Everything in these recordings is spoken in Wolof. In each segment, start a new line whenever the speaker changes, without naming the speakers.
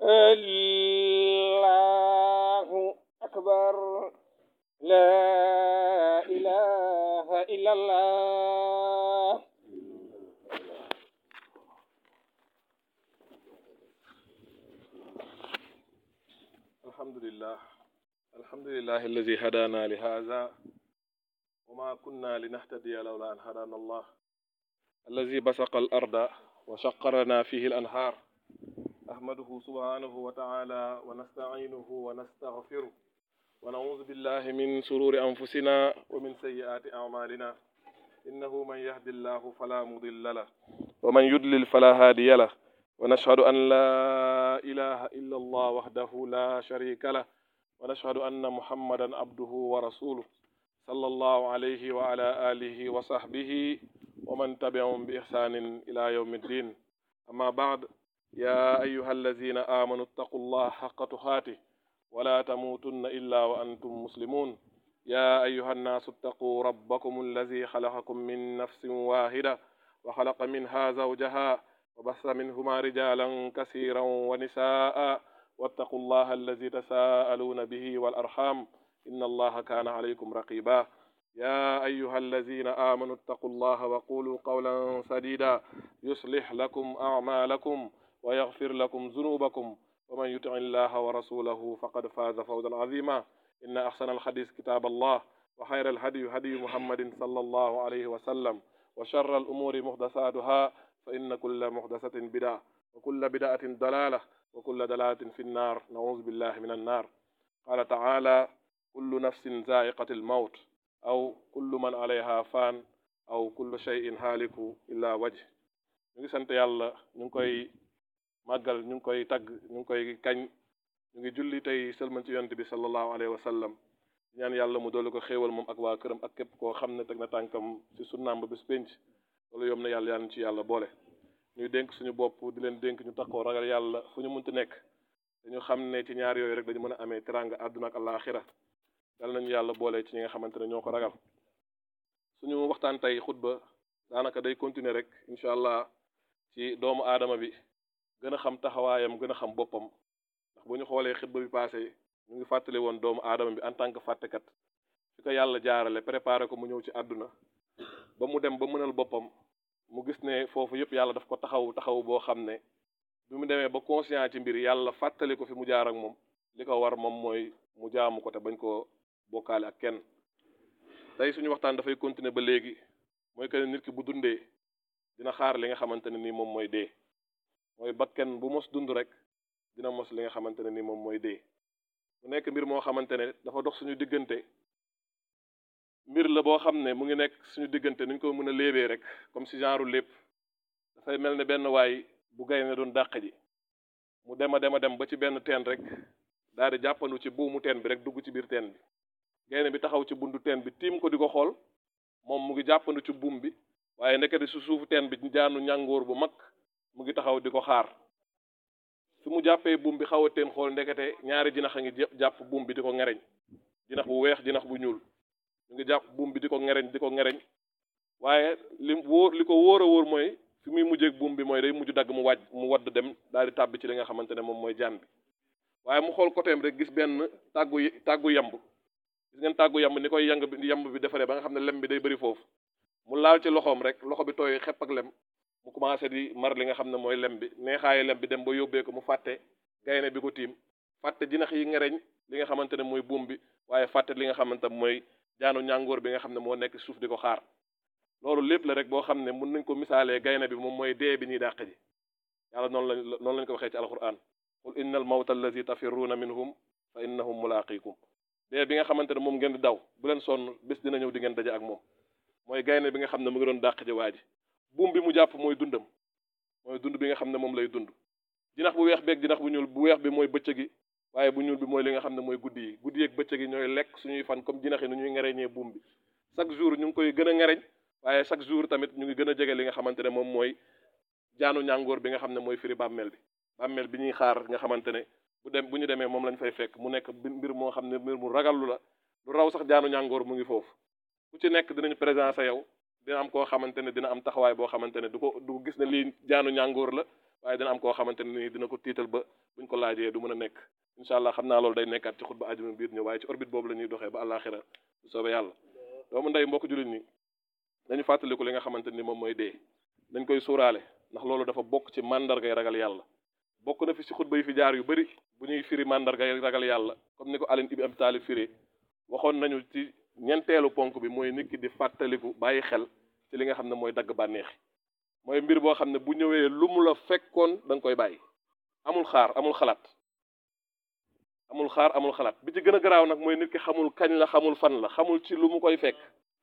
الله أكبر لا إله إلا الله
الحمد لله الحمد لله الذي هدانا لهذا وما كنا لنهتدي لولا أن هدانا الله الذي بسق الأرض وشقرنا فيه الأنهار أحمده سبحانه وتعالى ونستعينه ونستغفره ونعوذ بالله من شرور أنفسنا ومن سيئات أعمالنا إنه من يهد الله فلا مضل له ومن يضلل فلا هادي له ونشهد أن لا إله إلا الله وحده لا شريك له ونشهد أن محمدا عبده ورسوله صلى الله عليه وعلى آله وصحبه ومن تبعهم بإحسان إلى يوم الدين أما بعد يا أيها الذين آمنوا اتقوا الله حق تقاته ولا تموتن إلا وأنتم مسلمون يا أيها الناس اتقوا ربكم الذي خلقكم من نفس واحدة وخلق منها زوجها وبث منهما رجالا كثيرا ونساء واتقوا الله الذي تساءلون به والأرحام إن الله كان عليكم رقيبا يا أيها الذين آمنوا اتقوا الله وقولوا قولا سديدا يصلح لكم أعمالكم ويغفر لكم ذنوبكم ومن يطع الله ورسوله فقد فاز فوزا عظيما إن أحسن الحديث كتاب الله وخير الهدي هدي محمد صلى الله عليه وسلم وشر الأمور محدثاتها فإن كل محدثة بدعة وكل بدعة ضلالة وكل دلالة في النار نعوذ بالله من النار قال تعالى كل نفس ذائقة الموت أو كل من عليها فان أو كل شيء هالك إلا وجه ñu ngi sant yàlla ñu ngi koy màggal ñu ngi koy tagg ñu ngi koy kañ ñu ngi julli tey sëlman ci yonent bi sallallahu alayhi wa sallam ñaan yàlla mu doole ko xéewal moom ak waa këram ak képp koo xam ne teg na tànkam ci sunnaam ba bés pénc loolu yom na yàlla yaan ci yàlla boole ñuy dénk suñu bopp di leen dénk ñu takkoo ragal yàlla fu ñu munti nekk dañu xam ne ci ñaar yooyu rek dañu mën a amee teranga àdduna ak àllaaxira dal nañu yàlla boole ci ñi nga xamante ne ñoo ko ragal suñu waxtaan tey xutba daanaka day continuer rek incha allah ci doomu aadama bi gën a xam taxawaayam gën a xam boppam ndax bu ñu xoolee xutba bi passé ñu ngi fàttali woon doomu aadama bi en tant que fàttekat fi ko yàlla jaarale préparé ko mu ñëw ci àdduna ba mu dem ba mënal boppam mu gis ne foofu yëpp yàlla daf ko taxaw taxaw boo xam ne bi mu demee ba conscient ci mbir yàlla fàttali ko fi mu jaar ak moom li ko war moom mooy mu jaamu ko te bañ koo bokkaale ak kenn tey suñu waxtaan dafay continuer ba léegi mooy que nit ki bu dundee dina xaar li nga xamante ne nii moom mooy dee mooy bakken bu mos dund rek dina mos li nga xamante ne nii moom mooy dee mu nekk mbir moo xamante ne dafa dox suñu diggante mbir la boo xam ne mu ngi nekk suñu diggante nuñ ko mën a léebee rek comme si genre lépp dafay mel ne benn waay bu gay ne doon dàq ji mu dem a dem a dem ba ci benn teen rek daal di jàppandu ci buumu teen bi rek dugg ci biir teen bi gaynde bi taxaw ci buntu teen bi tiim ko di ko xool moom mu ngi jàppandu ci buum bi waaye ndekete su suufu teen bi jaanu ñàngoor bu mag mu ngi taxaw di ko xaar fi mu jàppee buum bi xaw a teen xool ndekete ñaari jinax a ngi jàpp buum bi di ko ngereñ jinax bu weex jinax bu ñuul ñu ngi jàpp buum bi di ko ngereñ di ko ngereñ waaye li wóor li ko wóor a wóor mooy fi muy mujjeeg buum bi mooy day mujj dagg mu wàjj mu wadd dem daal di tàbbi ci li nga xamante ne moom mooy jaan bi waaye mu xool côté rek gis benn tàggu tàggu yamb gis ngeen tàggu yamb ni koy yang bi yamb bi defaree ba nga xam ne lem bi day bëri foofu mu laal ci loxoom rek loxo bi tooy xepp ak lem mu commencé di mar li nga xam ne mooy lem bi neexaayu lem bi dem ba yóbbee ko mu fàtte gaynde bi ko tiim fàtte jinax yi ngereñ li nga xamante ne mooy buum bi waaye fàtte li nga xamante ne mooy jaanu ñàngoor bi nga xam ne moo nekk suuf di ko xaar loolu lépp la rek boo xam ne mun nañ ko misaalee gaynde bi moom mooy dee bi ñuy dàq ji yàlla noonu lañ noonu lañ ko waxee ci alquran qul inna al mawta allazi tafirruuna minhum fa innahum mulaaqikum dee bi nga xamante ne moom ngeen di daw bu leen sonn bés dina ñëw di ngeen daje ak moom mooy gaynde bi nga xam ne mu ngi doon dàq ji waa ji buum bi mu jàpp mooy dundam mooy dund bi nga xam ne moom lay dund jinax bu weex beeg jinax bu ñuul bu weex bi mooy bëccëg gi waaye bu ñuul bi mooy li nga xam ne mooy guddi yi guddi yeeg bëccëg yi ñooy lekk suñuy fan comme jinax yi nu ñuy ngereñee buum bi chaque jour ñu ngi koy gën a ngereñ waaye chaque jour tamit ñu ngi gën a jege li nga xamante ne moom mooy jaanu ñàngoor bi nga xam ne mooy firi bàmmeel bi bàmmeel bi ñuy xaar nga xamante ne bu dem bu ñu demee moom lañ fay fekk mu nekk mbir moo xam ne mbir mu ragallu la lu raw sax jaanu ñàngoor mu ngi foofu ku ci nekk dinañ présencer yow dina am koo xamante ne dina am taxawaay boo xamante ne du ko du ko gis ne lii jaanu ñàngoor la waaye dina am koo xamante ne nii dina ko tiital ba buñ ko laajee du mën a nekk incha allah xam naa loolu day nekkaat ci xutba ajuma biir ñëw waaye ci orbite boobu la ñuy doxee ba àllaaxira bu soobee yàlla doomu ndey mbokk jullit ñi dañu fàttaliku li nga xamante ni moom mooy dee dañ koy suuraale ndax loolu dafa bokk ci mandargay ragal yàlla bokk na fi ci xutba yi fi jaar yu bëri bu ñuy firi mandargay ragal yàlla comme ni ko Ali ibn Abi Talib firi waxoon nañu ci ñeenteelu ponk bi mooy nit ki di fàttaliku bàyyi xel ci li nga xam ne mooy dagg bànneexi mooy mbir boo xam ne bu ñëwee lu mu la fekkoon da nga koy bàyyi amul xaar amul xalaat amul xaar amul xalaat bi ci gën a garaaw nag mooy nit ki xamul kañ la xamul fan la xamul ci lu mu koy fekk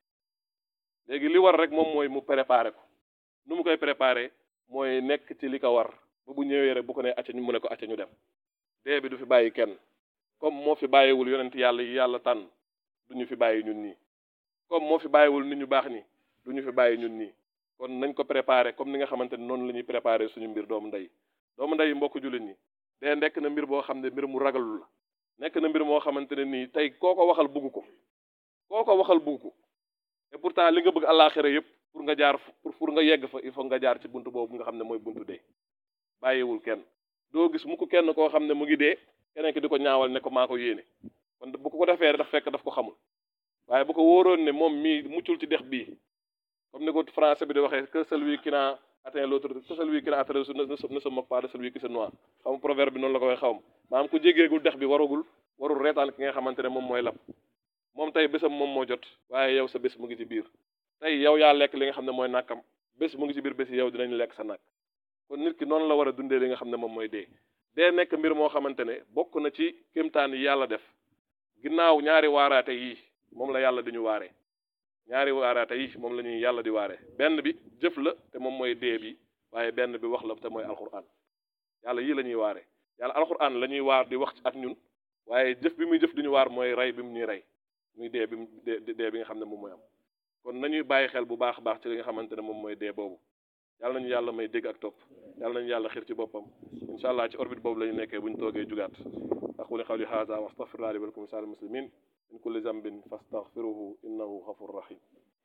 léegi li war rek moom mooy mu préparer ko nu mu koy préparer mooy nekk ci li ko war ba bu ñëwee rek bu ko nee acca ñu mu ne ko acca ñu dem dee bi du fi bàyyi kenn comme moo fi bàyyiwul yonent yàlla yi yàlla tànn du ñu fi bàyyi ñun nii comme moo fi bàyyiwul nit ñu baax nii du ñu fi bàyyi ñun nii kon nañ ko préparer comme ni nga xamante ne noonu la ñuy préparer suñu mbir doomu ndey doomu ndey mbokk jullit ñi dee nekk na mbir boo xam ne mbir mu ragalul la nekk na mbir moo xamante ne nii tey koo ko waxal bugg ko koo ko waxal bugg ko et pourtant li nga bëgg àllaaxira yëpp pour nga jaar pour pour nga yegg fa il faut nga jaar ci buntu boobu nga xam ne mooy buntu dee bàyyiwul kenn doo gis mu ko kenn koo xam ne mu ngi dee keneen ki di ko ñaawal ne ko maa ko yéene kon bu ko defee daf fekk daf ko xamul waaye bu ko wóoroon ne moom mii muccul ci dex bii comme ni ko français bi di waxee que celui qui n'a atteint l'autre que celui qui n'a atteint ne se moque pas de celui qui se noie xam nga proverbe bi noonu la ko waxee xaw ma maanaam ku jégeegul dex bi waragul warul reetaan ki nga xamante ne moom mooy lab moom tey bésam moom moo jot waaye yow sa bés mu ngi ci biir tey yow yaa lekk li nga xam ne mooy nàkkam bés mu ngi ci biir bés yow dinañ lekk sa nàkk kon nit ki noonu la war a dundee li nga xam ne moom mooy dee dee nekk mbir moo xamante ne bokk na ci kéemtaan yi yàlla def ginnaaw ñaari waaraate yi moom la yàlla di ñu waaree ñaari waaraate yi moom la ñuy yàlla di waaree benn bi jëf la te moom mooy dee bi waaye benn bi wax la te mooy alquran yàlla yii la ñuy waaree yàlla alquran la ñuy waar di wax ak ñun waaye jëf bi muy jëf di ñu waar mooy rey bi mu ñuy rey muy dee bi mu dee dee bi nga xam ne moom mooy am kon nañuy bàyyi xel bu baax a baax ci li nga xamante ne moom mooy dee boobu yàlla nañu yàlla may dégg ak topp yàlla nañu yàlla xir ci boppam incha allah ci orbite boobu la ñu nekkee bu ñu toogee jugaat aquli qawli haza wa astaghfirullah li wa lakum sa'il muslimin min kulli zambin fastaghfiruhu innahu ghafurur rahim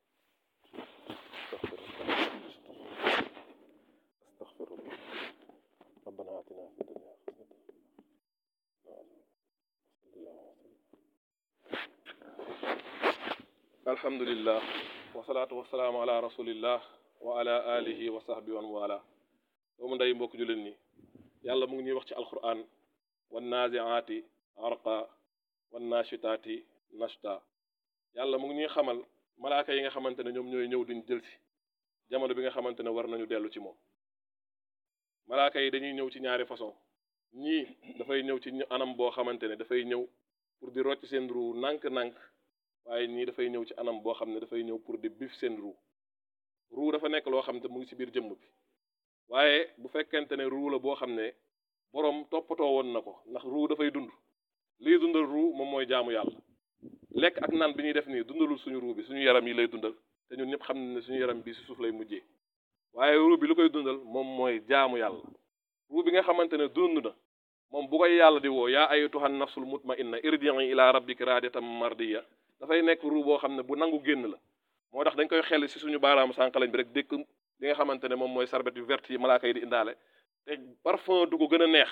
astaghfirullah rabbana atina fi dunya alhamdulillah wasalaatu wasalaamu ala rasulillah wa ala alihi wa sahbihi wa man wala doomu ndey mbokk jullit ñi yàlla mu ngi ñuy wax ci alquran wan naziaati arqa wan nashitaati nashta yàlla mu ngi ñuy xamal malaaka yi nga xamante ne ñoom ñooy ñëw duñ jël si jamono bi nga xamante ne war nañu dellu ci moom malaaka yi dañuy ñëw ci ñaari façon ñii dafay ñëw ci anam boo xamante ne dafay ñëw pour di rocc seen ruu nànk-nànk waaye ñii dafay ñëw ci anam boo xam ne dafay ñëw pour di bif seen ruu ruu dafa nekk loo xam ne mu ngi ci biir jëmm bi waaye bu fekkente ne ruu la boo xam ne boroom toppatoo woon na ko ndax ruu dafay dund lii dundal ruu moom mooy jaamu yàlla lekk ak naan bi ñuy def nii dundalul suñu ruu bi suñu yaram yi lay dundal te ñun ñëpp xam ne suñu yaram bi ci suuf lay mujjee waaye ruu bi lu koy dundal moom mooy jaamu yàlla ruu bi nga xamante ne dund na moom bu koy yàlla di woo yaa ayyatuhan nafsul mutma'inna irji'i ila rabbika radiyatan mardiya dafay nekk ruu boo xam ne bu nangu génn la moo tax dañ koy xel ci suñu baaraamu sànqalañ bi rek dékk li nga xamante ne moom mooy sarbet yu verte yi malaaka yi di indaale te parfum du ko gën a neex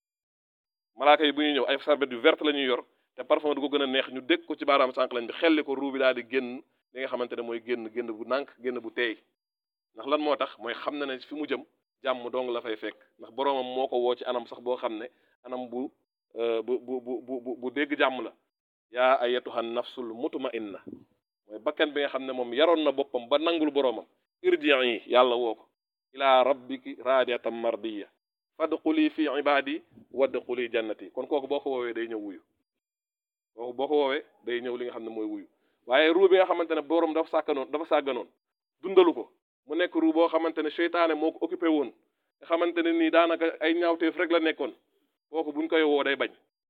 malaaka yi bu ñuy ñëw ay sarbet yu verte la ñuy yor te parfum du ko gën a neex ñu dékk ko ci baaraamu sànqalañ bi xelli ko ruu bi daal di génn li nga xamante ne mooy génn génn bu nànk génn bu teey ndax lan moo tax mooy xam na ne fi mu jëm jàmm dong la fay fekk ndax boroomam moo ko woo ci anam sax boo xam ne anam bu bu bu bu bu bu dégg jàmm la yaa ayyatuhan nafsul mutma'inna mooy bakkan bi nga xam ne moom yaroon na boppam ba nangul boroomam irji'i yàlla woo ko ila rabbiki radiyatan mardiya fadxuli fi ibadi wadxuli jannati kon kooku boo ko woowee day ñëw wuyu kooku boo ko woowee day ñëw li nga xam ne mooy wuyu waaye ruu bi nga xamante ne boroom dafa sàkkanoon dafa sàgganoon dundalu ko mu nekk ruu boo xamante ne seytaane moo ko occupé woon nga xamante ne nii daanaka ay ñaawteef rek la nekkoon kooku buñ koy woo day bañ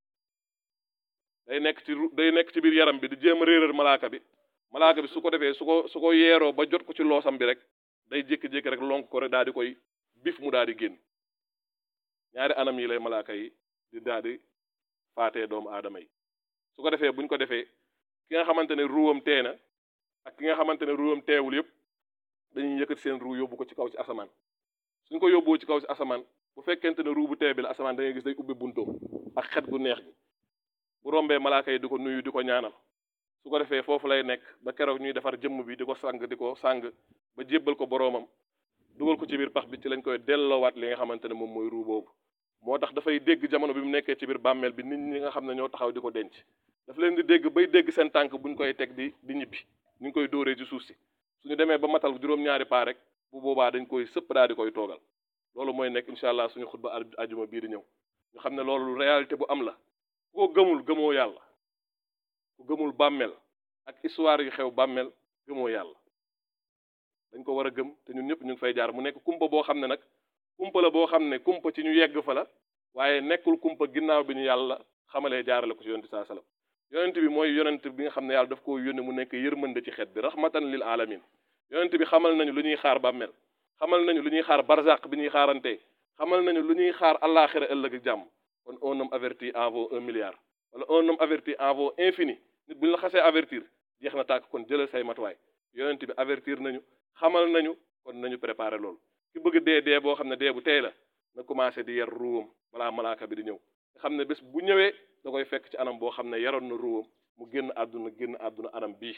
day nekk ci day nekk ci biir yaram bi di jéem a réeral malaaka bi malaaka bi su ko defee su ko su ko yeeroo ba jot ko ci loosam bi rek day jékki-jékki rek lonk ko rek daal di koy bif mu daal di génn ñaari anam yi lay malaaka yi di daal di faatee doomu aadama yi su ko defee buñ ko defee ki nga xamante ne ruwam tee na ak ki nga xamante ne ruwam teewul yëpp dañuy yëkkati seen ruu yóbbu ko ci kaw ci asamaan suñ ko yóbboo ci kaw ci asamaan bu fekkente ne ruu bu tee bi la asamaan da ngay gis day ubbi buntoom ak xet gu neex gi bu rombee malaaka yi di ko nuyu di ko ñaanal su ko defee foofu lay nekk ba keroog ñuy defar jëmm bi di ko sàng di ko sàng ba jébbal ko boroomam dugal ko ci biir pax bi ci lañ koy delloowaat li nga xamante ne moom mooy ruu boobu moo tax dafay dégg jamono bi mu nekkee ci biir bàmmeel bi nit ñi nga xam ne ñoo taxaw di ko denc daf leen di dégg bay dégg seen tànk buñ koy teg di di ñibbi ñu ngi koy dóoree ci suuf si suñu demee ba matal juróom-ñaari paa rek bu boobaa dañ koy sëpp daal di koy toogal loolu mooy nekk incha allah suñu xutba ajuma bii di ñëw ñu xam ne loolu réalité bu am la ku ko gëmul gëmoo yàlla ku gëmul bàmmeel ak histoire yu xew bàmmeel gëmoo yàlla dañ ko war a gëm te ñun ñëpp ñu ngi fay jaar mu nekk kumpa boo xam ne nag kumpa la boo xam ne kumpa ci ñu yegg fa la waaye nekkul kumpa ginnaaw bi ñu yàlla xamalee jaarale ko ci yonent saa salaam yonent bi mooy yonent bi nga xam ne yàlla daf ko yónne mu nekk yërmande ci xeet bi rahmatan lil alamin yonent bi xamal nañu lu ñuy xaar bàmmeel xamal nañu lu ñuy xaar barzaq bi ñuy xaarantee xamal nañu lu ñuy xaar àllaaxira ëllëg ak jàmm kon un homme averti en vaut un milliard wala un homme averti en vaut infini nit bu ñu la xasee avertir jeex na tàkk kon jëlal say matuwaay yonent bi avertir nañu xamal nañu kon nañu préparer loolu ki bëgg dee dee boo xam ne dee bu tey la na commencé di yar ruwam balaa malaaka bi di ñëw nga xam ne bés bu ñëwee da koy fekk ci anam boo xam ne yaroon na ruwam mu génn àdduna génn àdduna anam bii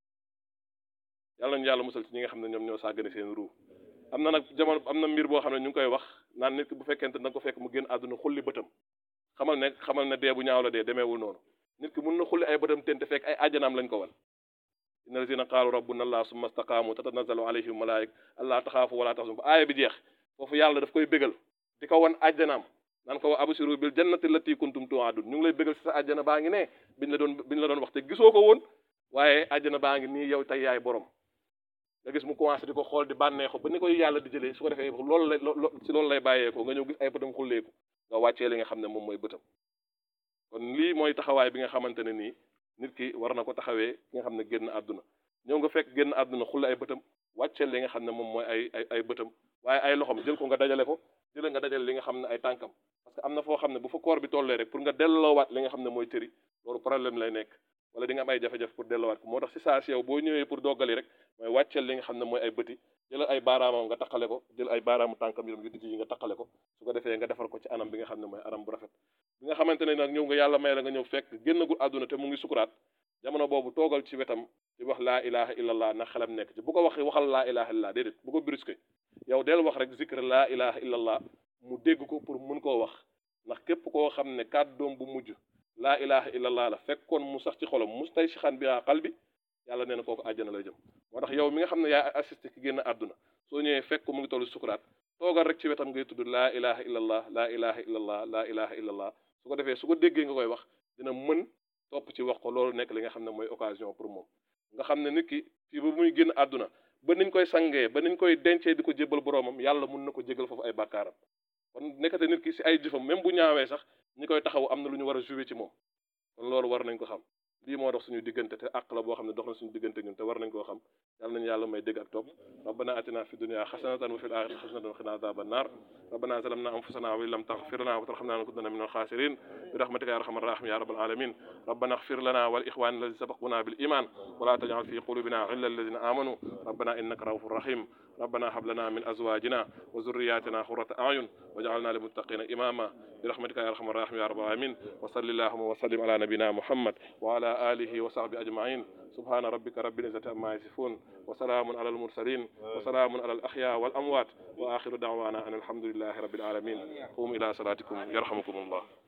yàlla nañu yàlla musal ci ñi nga xam ne ñoom ñoo sàggane seen ruu am na nag jamono am na mbir boo xam ne ñu ngi koy wax naan nit ki bu fekkente da nga ko fekk mu génn àdduna xulli bëtam xamal ne xamal ne dee bu ñaaw la dee demeewul noonu nit ki mun na xulli ay bëtam teen te fekk ay àjjanaam lañ ko wan inna lazina qaalu rabbuna allah summa staqaamu tatanazzalu alayhim malaayik allah taxaafu wala taxzanu ba aaya bi jeex foofu yàlla daf koy bégal di ko wan àjjanaam naan ko wa absiru bil jannati lati kuntum tuadun ñu ngi lay bégal si sa àjjana baa ngi ne biñ la doon biñ la doon wax te gisoo ko woon waaye àjjana baa ngi nii yow tey yaay borom nga gis mu commencé di ko xool di bànneexu ba ni koy yàlla di jëlee su ko defee loolu lay si loolu lay bàyyeekoo nga ñëw gis ay bëtam xulleeku nga wàccee li nga xam ne moom mooy bëtam kon lii mooy taxawaay bi nga xamante ne nii nit ki war na ko taxawee ki nga xam ne génn àdduna ñëw nga fekk génn àdduna xulle ay bëtam wàcceel li nga xam ne moom mooy ay ay ay bëtam waaye ay loxom jël ko nga dajale ko jël nga dajale li nga xam ne ay tànkam parce que am na foo xam ne bu fa koor bi tollee rek pour nga delloowaat li nga xam ne mooy cëri loolu problème lay nekk wala di nga am ay jafe-jafe pour delloowaat ko moo tax si saa si yow boo ñëwee pour doggali rek mooy wàcceel li nga xam ne mooy ay bëti jëlal ay baaraamam nga taqale ko jël ay baaraamu tànkam yi yu dijj yi nga taqale ko su ko defee nga defar ko ci anam bi nga xam ne mooy anam bu rafet bi nga xamante ne nag ñëw nga yàlla may la nga ñëw fekk génnagul àdduna te mu ngi sukuraat jamono boobu toogal ci wetam di wax laa ilaha illallah na xelam nekk ci bu ko wax waxal laa ilaha illallah déedéet bu ko brusqué yow del wax rek zikr laa ilaha illallah mu dégg ko pour mun koo wax ndax képp koo xam ne kàddoom bu mujj laa ilaha illallah la fekkoon mu sax ci xolam mus tay si xan bi xal bi yàlla nee na kooku àjjana lay jëm moo tax yow mi nga xam ne yaa assisté ki génn àdduna soo ñëwee fekk ko mu ngi tollu sukuraat toogal rek ci wetam ngay tudd laa ilaha illallah laa ilaha illallah laa ilaha illallah su ko defee su ko déggee nga koy wax dina mën topp ci wax ko loolu nekk li nga xam ne mooy occasion pour moom nga xam ne nit ki fii ba muy génn àdduna ba niñ koy sangee ba niñ koy dencee di ko jébbal boroomam yàlla mun na ko jégal foofu ay bàkkaaram kon nekkate nit ki si ay jëfam même bu ñaawee sax ñi koy taxaw am na lu ñu war a jouer ci moom kon loolu war nañ ko xam lii moo dox suñu diggante te àq la boo xam ne dox na suñu diggante ñun te war nañ koo xam yàlla nañu yàlla may dégg ak topp rabbana atina fi dunya xasanatan wa fil axirati xasanatan wa qina adhaban nar rabbana zalamna anfusana wa in lam taghfir lana wa tarhamna lanakunanna min al-khasirin bi rahmatika ya arhamar rahimin ya rabbal alamin rabbana ighfir lana wa li ikhwanina alladhina sabaquna bil iman wa la taj'al fi qulubina ghillan lilladhina amanu rabbana innaka ra'ufur rahim ربنا هب لنا من ازواجنا وذرياتنا قرة اعين واجعلنا للمتقين اماما برحمتك يا ارحم الراحمين يا رب العالمين وصل اللهم وسلم على نبينا محمد وعلى اله وصحبه اجمعين سبحان ربك رب العزه عما يصفون وسلام على المرسلين وسلام على الاحياء والاموات واخر دعوانا ان الحمد لله رب العالمين قوموا الى صلاتكم يرحمكم الله